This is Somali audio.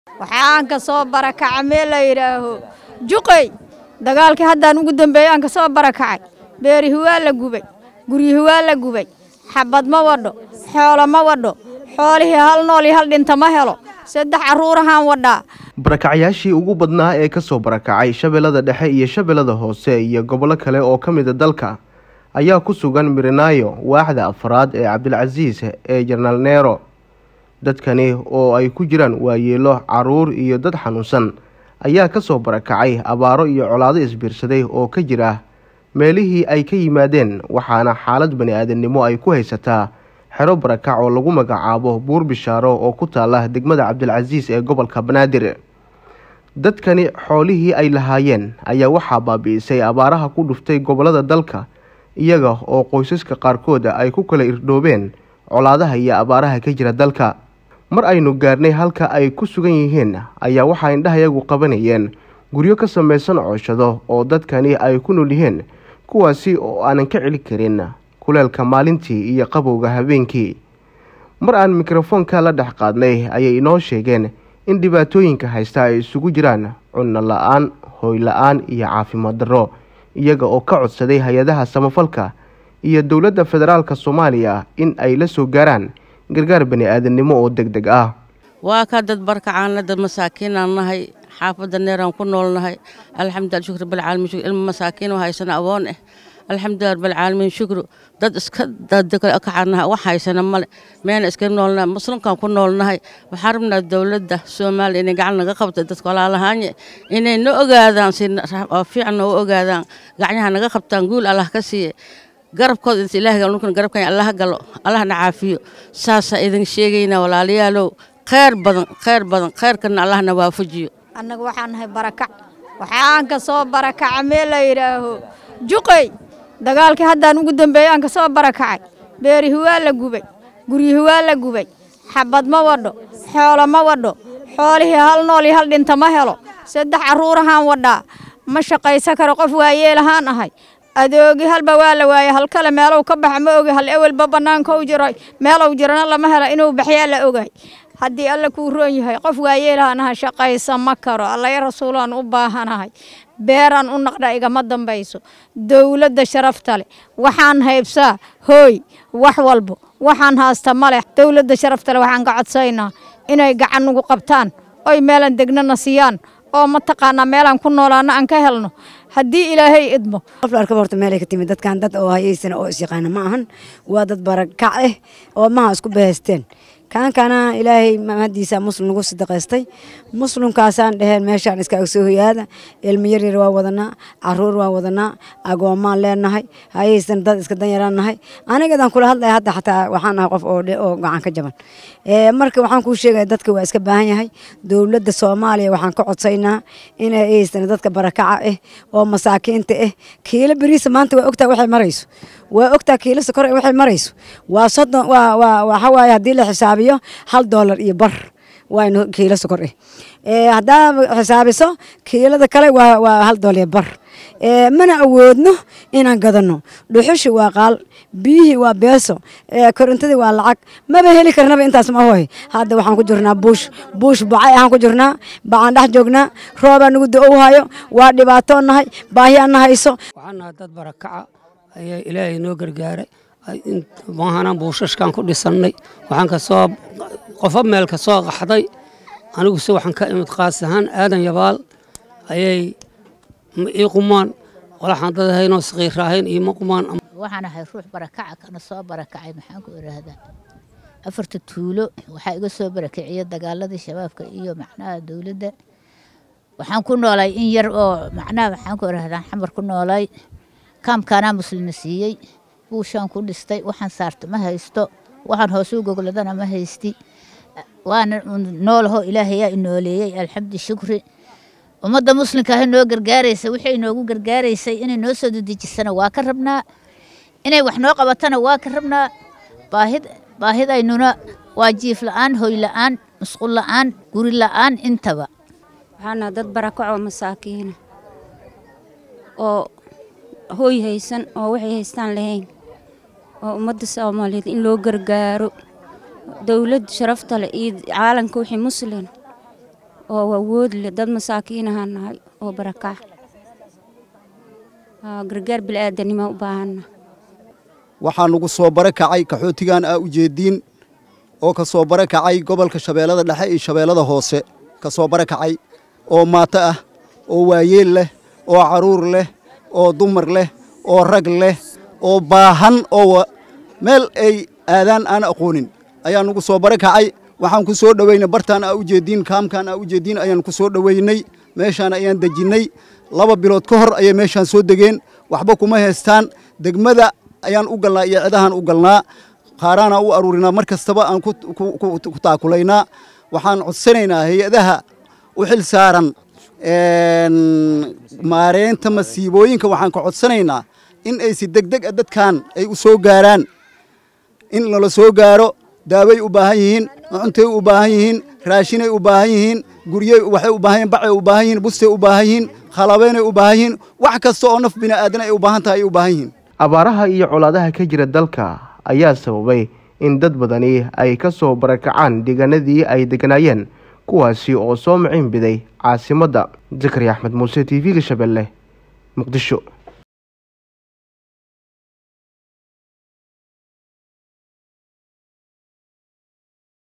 waxaan ka soo barakacay meel la yidhaaho juqay dagaalkii haddaan ugu dambeeyey aan ka soo barakacay beerihi waa la gubay guryihi waa la gubay xabad ma wadho xoolo ma wadho xoolihii hal nool iyo hal dhinta ma helo saddex carruurahaan wadhaa barakacyaashii ugu badnaa ee ka soo barakacay shabeellada dhexe iyo shabeellada hoose iyo gobollo kale oo ka mida dalka ayaa ku sugan mirinaayo waaxda afraad ee cabdilcasiis ee jenaraal neero dadkani oo ay ku jiraan waayeelo caruur iyo dad xanuunsan ayaa ka soo barakacay abaaro iyo colaado isbiirsaday oo ka jira meelihii ay ka yimaadeen waxaana xaalad bani aadamnimo ay ku haysataa xero barakac oo lagu magacaabo buur bishaaro oo ku taala degmada cabdilcasiis ee gobolka banaadir dadkani xoolihii ay lahaayeen ayaa waxaa baabi'isay abaaraha ku dhuftay gobollada dalka iyaga oo qoysaska qaarkooda ay ku kala irdhoobeen colaadaha iyo abaaraha ka jira dalka mar aynu gaarnay halka ay ku sugan yihiin ayaa waxaa indhahayagu qabanayeen guryo ka samaysan cooshado oo dadkani ay ku nool yihiin kuwaasi oo aanan ka celi karin kuleelka maalintii iyo qabowga habeenkii mar aan mikrofoonka la dhex qaadnay ayay inoo sheegeen in dhibaatooyinka haysta ay isugu jiraan cunno la-aan hooy la-aan iyo caafimaad darro iyaga oo ka codsaday hay-adaha samafalka iyo dowladda federaalk soomaaliya in ay la soo gaaraan gargaar bani aadamnimo oo deg deg ah waa ka dad barkacaanna dad masaakiinaan nahay xaafadda neeraan ku noolnahay alxamdulilah shukr bilcaalamiin shukr ilmo masaakiin oo haysana awoon ah alxamdulilah rabbilcaalamiin shukru dad iska dadkacaanaha wax haysana male meena iska noolnahay muslimkaan ku noolnahay waxaan rabnaa dowladda soomaaliya inay gacan naga qabta dadka walaalahaanye inay na ogaadaan si fiican nooga ogaadaan gacnaha naga qabtaan guul allah ka siiye garabkooda inta ilaah galo nukuna garabkan allah galo allahna caafiyo saasaa idin sheegaynaa walaalayaalow kheyr badan kheyr badan kheyrkana allahna waafajiyo annaga waxaan nahay barakac waxaan ka soo barakaca meel la yidhaaho juqay dagaalkii haddaan ugu dambeeyey aan ka soo barakacay beerihi waa la gubay guryihi waa la gubay xabad ma wadho xoolo ma wadho xoolihii hal nool iyo hal dhinta ma helo saddex carruurahaan wadhaa ma shaqaysa karo qof waayeelahaan ahay adoogi halba waa la waayey hal kale meelow ka baxa ma ogi hal ewelba bannaanka u jiro meelow jirana lama helo inuu baxyaa la ogaay haddii alla kuu roon yahay qof waayeelahanaha shaqaysa ma karo allaya rasuulaan u baahanahay beeraan u naqdha igama dambayso dowladda sharafta leh waxaan haybsaa hooy wax walbo waxaan haasta ma leh dowladda sharafta leh waxaan ka codsaynaa inay gacan nugu qabtaan oy meelan degnana siiyaan oo mataqaanaa meelaan ku noolaana aan ka helno haddii ilaahay idmo qof la arkaba horta meelay ka timid dadkan dad oo hayaysana oo isyaqaana ma ahan waa dad barakac ah oo maha isku bahaysteen kaankana ilaahay mahadiisa muslim nagu sadaqaystay muslimkaasaan dheheen meeshaan iska soo hoyaada ilmo yaryar waa wadanaa caruur waa wadanaa agoomaan leenahay hayaysan dad iska danyaraan nahay anigadan kula hadlaya hadda xataa waxaan nahay qof oo oo gacan ka jaban marka waxaan kuu sheegaya dadka waa iska baahan yahay dowladda soomaaliya waxaan ka codsaynaa inay haysan dadka barakaca ah oo masaakiinta ah kiilo beriisa maanta waa ogtaa waxay marayso waa ogtaa kiilo sokor waxay marayso waa soddon waa waa waxa waaye haddii la xisaabiyo hal doolar iyo bar waa kiilo sokor ah haddaa xisaabiso kiilada kale waa waa hal doolar iyo bar mana awoodno inaan gadano dhuxushi waa qaal biyihii waa beeso korontadii waa lacag maba heli karnaba intaas ma ahoy hadda waxaan ku jirnaa buush buush bacay ahaan ku jirnaa bacaan dhex joognaa roobaa nagu da-ow hayo waa dhibaatoon nahay baahi aan na hayso waxaan nahay dad barakaca ayaa ilaahay noo gargaaray maahanaan buushashkaan ku dhisannay waxaan ka soo qofo meel ka soo qaxday aniguse waxaan ka imid qaas ahaan aadan yabaal ayay ii qumaan walaxaan dad ahaynoo saqiira ahayn iima qumaan waxaan ahay ruux barakaca kana soo barakacay maxaan ku idhaahdaa afarta tuulo waxaa iga soo barakiciya dagaaladii shabaabka iyo macnaha dowladda waxaan ku noolay in yar oo macnaha maxaan ku idhahdaa xamar ku noolay kaamkaanaa muslima siiyey buushaan ku dhistay waxaan saarta ma haysto waxaan hoosuu gogladana ma haysti waana noolaho ilaahayaa inooleeyey alxamdi shukri ummadda muslimka ahi noo gargaaraysa wixii inoogu gargaaraysay inay noo soo dedejisana waa ka rabnaa inay wax noo qabatana waa ka rabnaa baahid baahidaynuna waa jiif la-aan hoy la-aan musqul la-aan guri la-aan intaba waxaana dad barakacoo masaakiina oo hooy haysan oo waxay haystaan lahayn oo ummadda soomaaliyeed in loo gargaaro dowladda sharafta leh iyo caalamka wixii muslin oo awood leh dad masaakiinaha nahay oo barakac gargaar bilaadanimo u baahana waxaa nagu soo barakacay kaxootigan aa ujeediin oo ka soo barakacay gobolka shabeellada dhexe iyo shabeellada hoose ka soo barakacay oo maato ah oo waayeel leh oo carruur leh oo dumar leh oo rag leh oo baahan oo meel ay aadaan aan aqoonin ayaa nagu soo barakacay waxaan ku soo dhoweynay bartaan aa ujeediin kaamkaan aa ujeediin ayaan ku soo dhoweynay meeshaan ayaan dejinnay laba bilood ka hor ayay meeshaan soo degeen waxba kuma haystaan degmada ayaan u galnaa iyo cidahaan u galnaa qaaraanaa u aruurinaa mar kastaba aan ku taakulaynaa waxaan codsanaynaa hay-adaha u xil saaran maareynta masiibooyinka waxaan ka codsanaynaa in ay si degdeg a dadkan ay u soo gaaraan in lala soo gaaro daaway u baahan yihiin cuntay u baahan yihiin raashinay u baahan yihiin guryey waxay u baahan yihin bacay u baahan yihin bustay u baahan yihiin khalabeynay u baahan yihiin wax kasta oo naf bini'aadan ay u baahan tahay ay u baahan yihiin abaaraha iyo colaadaha ka jira dalka ayaa sababay in dad badani ay ka soo barakacaan deegaanadii ay degganaayeen kuwaasi oo soo maciin biday caasimadda zakari axmed muuse t v-ga shabeelle muqdisho